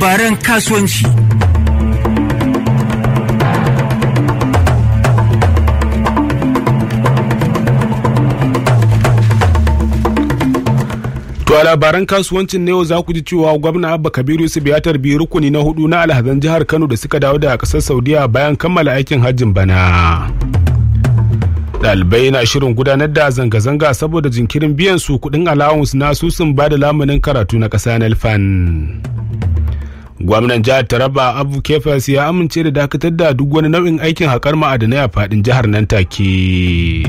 labaran kasuwanci. To a labaran kasuwancin na yau za ku ji cewa gwamna Abba Kabiru Yusuf ya tarbi rukuni na hudu na alhazan jihar Kano da suka dawo daga kasar Saudiya bayan kammala aikin hajjin bana. Ɗalibai na shirin gudanar da zanga-zanga saboda jinkirin biyan su kuɗin allowance na asusun ba da lamunin karatu na ƙasa Nelfan. Gwamnan jihar Taraba Abu Kefas ya amince da dakatar da duk wani nau'in aikin haƙar ma'adanai a faɗin jihar nan take.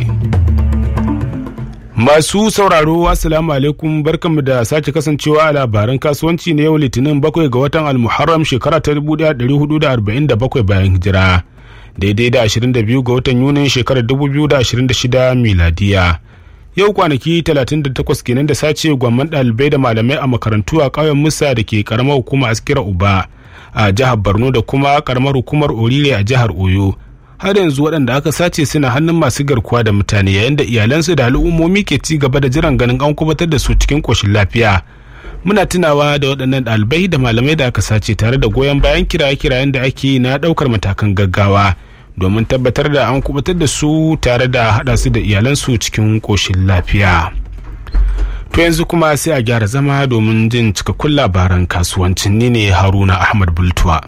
Masu sauraro Assalamu alaikum barkanmu da sake kasancewa a labaran kasuwanci na yau Litinin bakwai ga watan Almuharram shekara ta 1447 bayan hijira. Daidai da 22 ga watan Yunin shekarar 2026 miladiya. Yau kwanaki 38 kenan da sace gwamman ɗalibai da malamai a makarantu a ƙauyen Musa da ke ƙaramar hukumar Askira Uba a jihar Borno da kuma ƙaramar hukumar Orire a jihar Oyo. har yanzu waɗanda aka sace suna hannun masu garkuwa da mutane yayin da iyalansu da al'ummomi ke ci gaba da jiran ganin an kubatar da su cikin ƙoshin lafiya muna tunawa da waɗannan ɗalibai da malamai da aka sace tare da goyon bayan kiraye-kirayen da ake yi na ɗaukar matakan gaggawa domin tabbatar da an kubatar da su tare da haɗa su da iyalansu cikin ƙoshin lafiya to yanzu kuma sai a gyara zama domin jin cikakkun labaran kasuwancin ni ne haruna ahmad bultuwa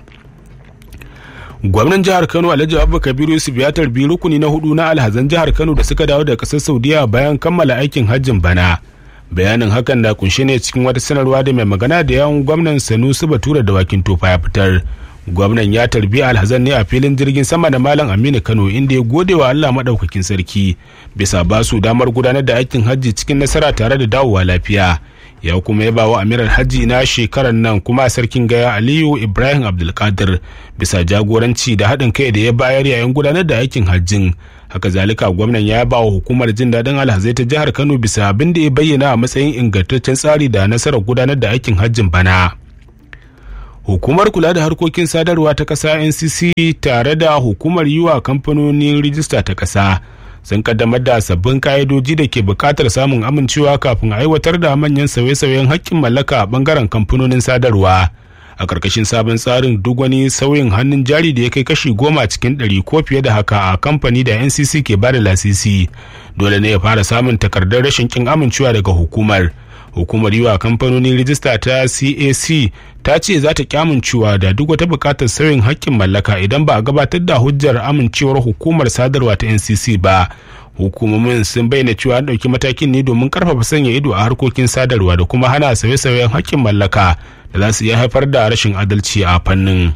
gwamnan jihar kano alhaji abba kabiru yusuf ya tarbi rukuni na hudu na alhazan jihar kano da suka dawo daga kasar saudiya bayan kammala aikin hajjin bana bayanin hakan na kunshe ne cikin wata sanarwa da mai magana da yawan gwamnan sanusi batura da wakin tofa ya fitar gwamnan ya tarbi alhazan ne a filin jirgin sama da malam aminu kano inda ya gode wa allah maɗaukakin sarki bisa ba su damar gudanar da aikin hajji cikin nasara tare da dawowa lafiya ya kuma ya bawa amirar hajji na shekarar nan kuma sarkin gaya aliyu ibrahim abdulkadir bisa jagoranci da haɗin kai da ya bayar yayin gudanar da aikin hajjin haka zalika gwamnan ya ba wa hukumar jin daɗin alhazai ta jihar kano bisa abin da ya bayyana a matsayin ingantaccen tsari da nasarar gudanar da aikin hajjin bana hukumar kula da harkokin sadarwa ta ƙasa ncc tare da hukumar yi wa kamfanonin rijista ta ƙasa sun kaddamar da sabbin ka'idoji da ke bukatar samun amincewa kafin aiwatar da manyan sauye-sauyen haƙƙin mallaka a ɓangaren kamfanonin sadarwa a ƙarƙashin sabon tsarin duk wani sauyin hannun jari da ya kai kashi goma cikin ɗari ko fiye da haka a kamfani da ncc ke ba da lasisi dole ne ya fara samun takardar rashin kin amincewa daga hukumar hukumar yi wa kamfanonin rijista ta cac ta ce za ta kyamuncewa da duk wata bukatar sauyin hakkin mallaka idan ba a gabatar da hujjar amincewar hukumar sadarwa ta ncc ba hukumomin sun bayyana cewa an ɗauki matakin ne domin karfafa sanya ido a harkokin sadarwa da kuma hana sauye-sauyen hakkin mallaka da za su iya haifar da rashin adalci a fannin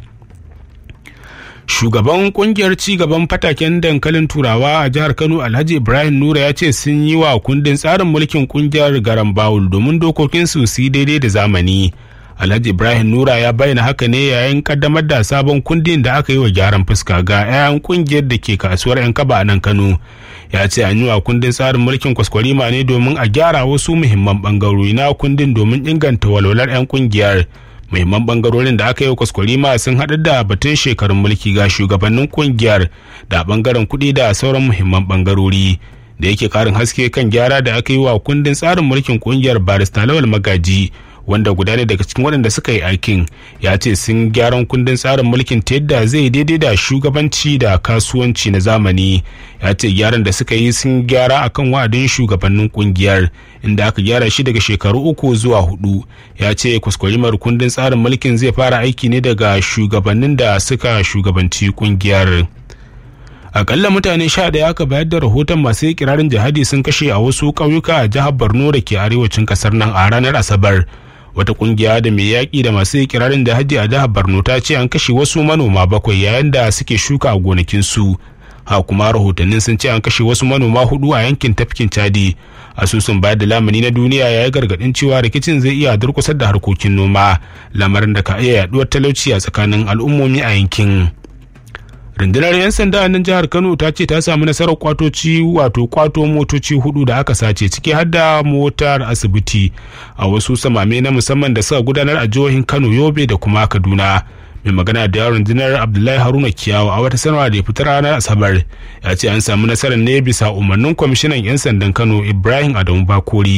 shugaban kungiyar cigaban fataken dankalin turawa a jihar kano alhaji ibrahim nura ya ce sun yi wa kundin tsarin mulkin kungiyar garan bawul domin dokokinsu su yi daidai da zamani alhaji ibrahim nura ya bayyana haka ne yayin kaddamar da sabon kundin da aka yi wa gyaran fuska ga 'ya'yan kungiyar da ke kasuwar 'yan kaba a nan kano ya ce an yi wa kundin tsarin mulkin kwaskwarima ne domin a gyara wasu muhimman bangarori na kundin domin inganta walwalar 'yan kungiyar muhimman bangarorin da aka yi kwaskwarima sun haɗu da batun shekarun mulki ga shugabannin kungiyar da bangaren kuɗi da sauran muhimman bangarori da yake karin haske kan gyara da aka yi wa kundin tsarin mulkin kungiyar barista lawal magaji wanda guda ne daga cikin waɗanda suka yi aikin ya ce sun gyaran kundin tsarin mulkin ta yadda zai daidai da shugabanci da kasuwanci na zamani ya ce gyaran da suka yi sun gyara akan wa'adin shugabannin kungiyar inda aka gyara shi daga shekaru uku zuwa hudu ya ce kwaskwarimar kundin tsarin mulkin zai fara aiki ne daga shugabannin da suka shugabanci kungiyar akalla mutane sha ɗaya aka bayar da rahoton masu ikirarin jihadi sun kashe a wasu ƙauyuka a jihar borno da ke arewacin ƙasar nan a ranar asabar wata kungiya da mai yaƙi da masu ikirarin da hajji a jihar borno ta ce an kashe wasu manoma bakwai yayin da suke shuka a gonakinsu ha kuma rahotannin sun ce an kashe wasu manoma hudu a yankin tafkin chadi asusun bayar da lamuni na duniya ya yi gargaɗin cewa rikicin zai iya durkusar da harkokin noma lamarin da ka iya yaduwar talauci a tsakanin al'ummomi a yankin rundunar 'yan sanda a nan jihar kano ta ce ta samu nasarar kwatoci wato kwato motoci hudu da aka sace ciki har da motar asibiti a wasu samame na musamman da suka gudanar a jihohin kano yobe da kuma kaduna mai magana da yawon rundunar abdullahi haruna kiyawa a wata sanarwa da ya fitar ranar asabar ya ce an samu nasarar ne bisa umarnin kwamishinan 'yan sandan kano ibrahim adamu bakori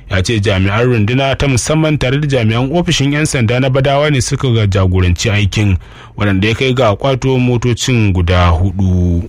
ya ce jami'an runduna ta musamman tare da jami'an ofishin 'yan sanda na badawa ne suka ga jagoranci aikin waɗanda ya kai ga kwato motocin guda hudu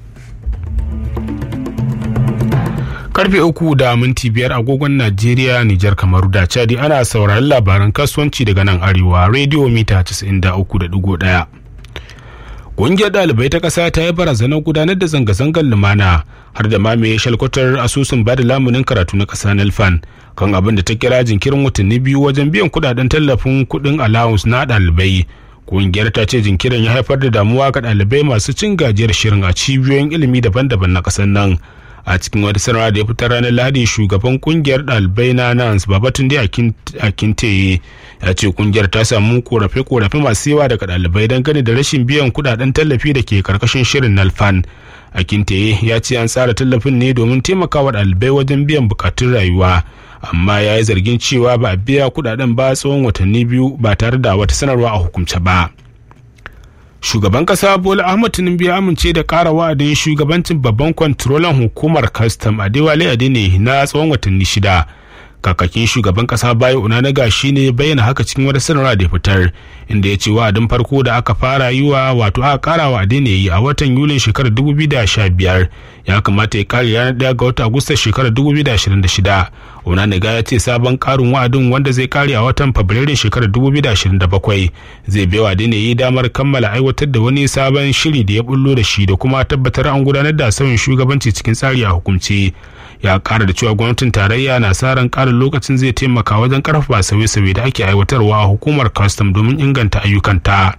karfe uku da minti biyar agogon najeriya nijar kamaru da chadi ana sauraron labaran kasuwanci daga nan arewa rediyo mita 93.1 Ƙungiyar ɗalibai ta ƙasa ta yi barazanar gudanar da zanga-zangar lumana har da mamaye shalkwatar asusun bada lamunin karatu na ƙasa Nelfan kan abin da ta kira jinkirin watanni biyu wajen biyan kuɗaɗen tallafin kuɗin allowance na ɗalibai. Ƙungiyar ta ce jinkirin ya haifar da damuwa ga ɗalibai masu cin gajiyar shirin a cibiyoyin ilimi daban-daban na ƙasar nan. a cikin wata sanarwa da ya fitar ranar lahadi shugaban kungiyar ɗalibai na nans babatunde akinteye ya ce kungiyar ta samu korafe-korafe masu yawa daga ɗalibai dangane da rashin biyan kudaden tallafi da ke karkashin shirin nalfan akinteye ya ce an tsara tallafin ne domin taimakawa ɗalibai wajen biyan bukatun rayuwa amma ya yi zargin cewa ba a biya kudaden ba tsawon watanni biyu ba tare da wata sanarwa a hukumce ba. shugaban kasa bola ahmad tinubu ya amince da kara wa'adin shugabancin babban kwantirolan hukumar kastam adewale adene na tsawon watanni shida kakakin shugaban kasa bayo unanaga shi ne bayyana haka cikin wata sanarwa da fitar inda ya ce wa'adin farko da aka fara yi wa wato aka kara wa adene yi a watan yulin shekarar 2015 ya kamata ya kare ranar daya ga watan agusta shekarar 2026 unanaga ya ce sabon karin wa'adin wanda zai kare a watan fabrairun shekarar 2027 zai bai wa adene yi damar kammala aiwatar da wani sabon shiri da ya bullo da shi da kuma tabbatar an gudanar da sauyin shugabanci cikin tsari a hukumce ya kara da cewa gwamnatin tarayya na sa ran karin lokacin zai taimaka wajen karfafa sauye-sauye da ake aiwatarwa a hukumar custom domin inganta ayyukanta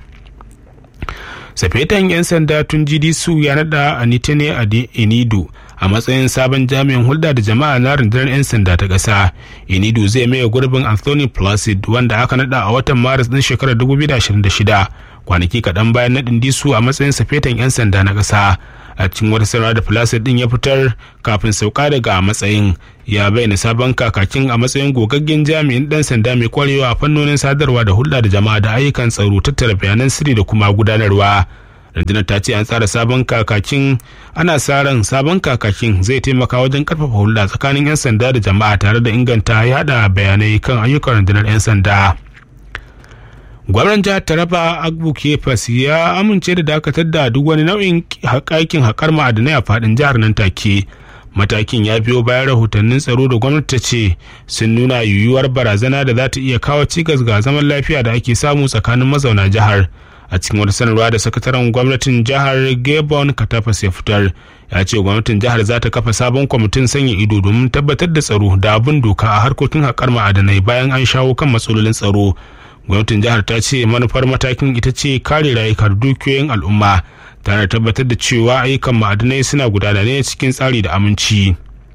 safetan 'yan sanda tun su ya nada anitene enido a matsayin sabon jami'in hulɗa da jama'a na rundunar 'yan sanda ta ƙasa enido zai maye gurbin anthony placid wanda aka nada a watan maris ɗin shekarar 2026 kwanaki kaɗan bayan naɗin disu a matsayin safetan 'yan sanda na ƙasa a cikin wata sanarwa da placid din ya fitar kafin sauka daga matsayin ya bayyana sabon kakakin a matsayin gogaggen jami'in dan sanda mai kwarewa a fannonin sadarwa da hulɗa da jama'a da ayyukan tsaro tattara bayanan sirri da kuma gudanarwa rundunar ta ce an tsara sabon kakakin ana sa ran sabon kakakin zai taimaka wajen karfafa hulɗa tsakanin 'yan sanda da jama'a tare da inganta yada bayanai kan ayyukan rundunar 'yan sanda. gwamnan jihar taraba agbu kefas ya amince da dakatar da duk wani nau'in aikin haƙar ma'adanai a faɗin jihar nan take matakin ya biyo bayan rahotannin tsaro da gwamnati ta ce sun nuna yiwuwar barazana da za ta iya kawo cikas ga zaman lafiya da ake samu tsakanin mazauna jihar a cikin wata sanarwa da sakataren gwamnatin jihar gabon katafas ya fitar ya ce gwamnatin jihar za ta kafa sabon kwamitin sanya ido domin tabbatar da tsaro da abin doka a harkokin haƙar ma'adanai bayan an shawo kan matsalolin tsaro gwamnatin jihar ta ce manufar matakin ita ce kare rayukar dukiyoyin al'umma tare da tabbatar da cewa ayyukan ma'adanai suna gudana ne cikin tsari da aminci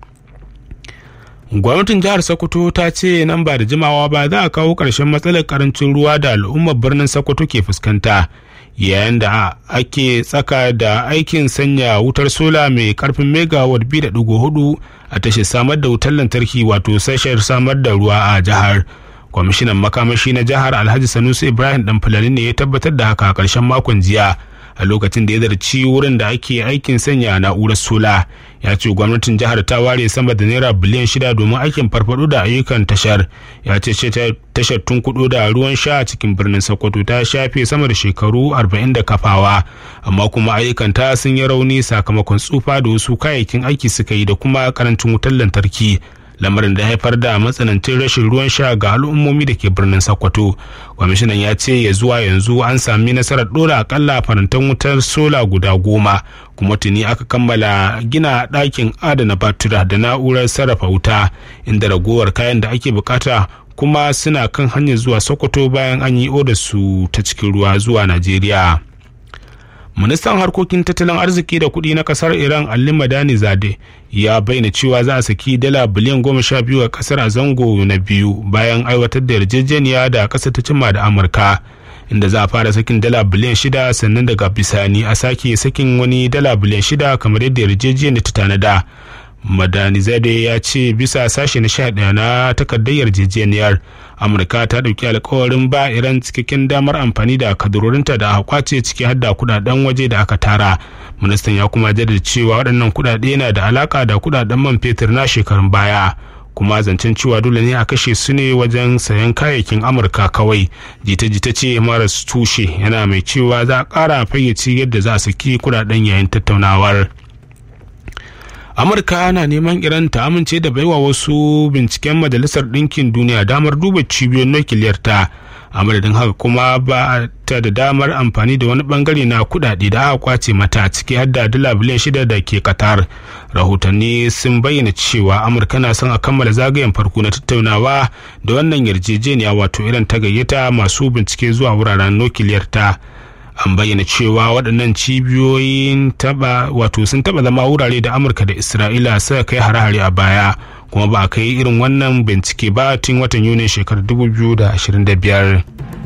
gwamnatin jihar sokoto ta ce nan ba da jimawa ba za a kawo ƙarshen matsalar karancin ruwa da al'ummar birnin sokoto ke fuskanta yayin da ake tsaka da aikin sanya wutar sola mai karfin megawatt biyu da hudu a tashar samar da wutar lantarki wato sashar samar da ruwa a jihar kwamishinan makamashi na jihar alhaji sanusi ibrahim dan fulani ne ya tabbatar da haka a ƙarshen makon jiya a lokacin da ya zarci wurin da ake aikin sanya na'urar sola ya ce gwamnatin jihar ta ware sama da naira biliyan shida domin aikin farfado da ayyukan tashar ya ce tashar tun kudu da ruwan sha a cikin birnin sokoto ta shafe sama da shekaru arba'in da kafawa amma kuma ayyukan ta sun yi rauni sakamakon tsufa da wasu kayayyakin aiki suka yi da kuma karancin wutar lantarki lamarin da haifar da matsanancin rashin ruwan sha ga al'ummomi da ke birnin Sokoto. Kwamishinan ya ce ya zuwa yanzu an sami nasarar ɗora akalla farantan wutar sola guda goma kuma tuni aka kammala gina ɗakin adana batura da na'urar sarrafa wuta inda ragowar kayan da ake bukata kuma suna kan hanyar zuwa Sokoto bayan an yi odar su ta cikin ruwa zuwa Najeriya. ministan harkokin tattalin arziki da kuɗi na kasar iran ali madani zade ya bayyana cewa za a saki dala biliyan goma sha biyu a kasar a zango na biyu bayan aiwatar da yarjejeniya da ƙasar ta cimma da amurka inda za a fara sakin dala biliyan shida sannan daga bisani a sake sakin wani dala biliyan shida kamar yadda yarjejeniyar ta tanada madani zade ya ce bisa sashe na sha ɗaya na takardar yarjejeniyar amurka ta ɗauki alkawarin ba iran cikakken damar amfani da kadurorinta da aka kwace ciki har da kudaden waje da aka tara ministan ya kuma jaddada cewa waɗannan kudade na da alaka da kudaden man fetur na shekarun baya kuma zancen cewa dole ne a kashe su ne wajen sayan kayayyakin amurka kawai jita-jita ce maras tushe yana mai cewa za a ƙara fayyace yadda za a saki kudaden yayin tattaunawar amurka na neman iran ta amince da baiwa wasu binciken majalisar ɗinkin duniya damar duba cibiyoyin nukiliyar ta a madadin haka kuma ba ta da damar amfani da wani bangare na kudade da aka kwace mata ciki har da dala biliyan shida da ke qatar rahotanni sun bayyana cewa amurka na son a kammala zagayen farko na tattaunawa da wannan yarjejeniya wato irin ta gayyata masu bincike zuwa wuraren nukiliyar ta an bayyana cewa waɗannan cibiyoyin taba wato sun taba zama wurare da amurka da isra'ila suka kai hare-hare a baya kuma ba a kai irin wannan bincike ba tun watan yuni shekarar 2025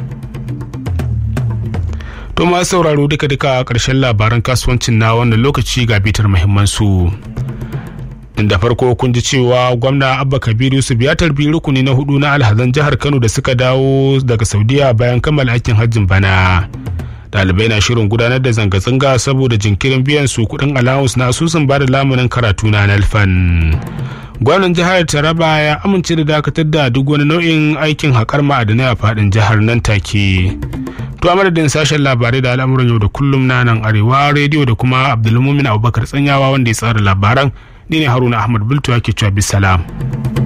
to ma sauraro duka-duka ƙarshen labaran kasuwancin na wannan lokaci ga bitar muhimmansu da farko kun ji cewa gwamna abba kabir yusuf ya tarbi rukuni na hudu na alhazan jihar kano da suka dawo daga saudiya bayan kammala aikin hajjin bana ɗalibai na shirin gudanar da zanga-zanga saboda jinkirin biyan su kuɗin allowance na asusun ba da lamunin karatu na nalfan gwamnan jihar taraba ya amince da dakatar da duk wani nau'in aikin haƙar ma'adanai a faɗin jihar nan take to a madadin sashen labarai da al'amuran yau da kullum na nan arewa rediyo da kuma abdulmumin abubakar tsanyawa wanda ya tsara labaran ni ne haruna ahmad bultu ake cewa bisalam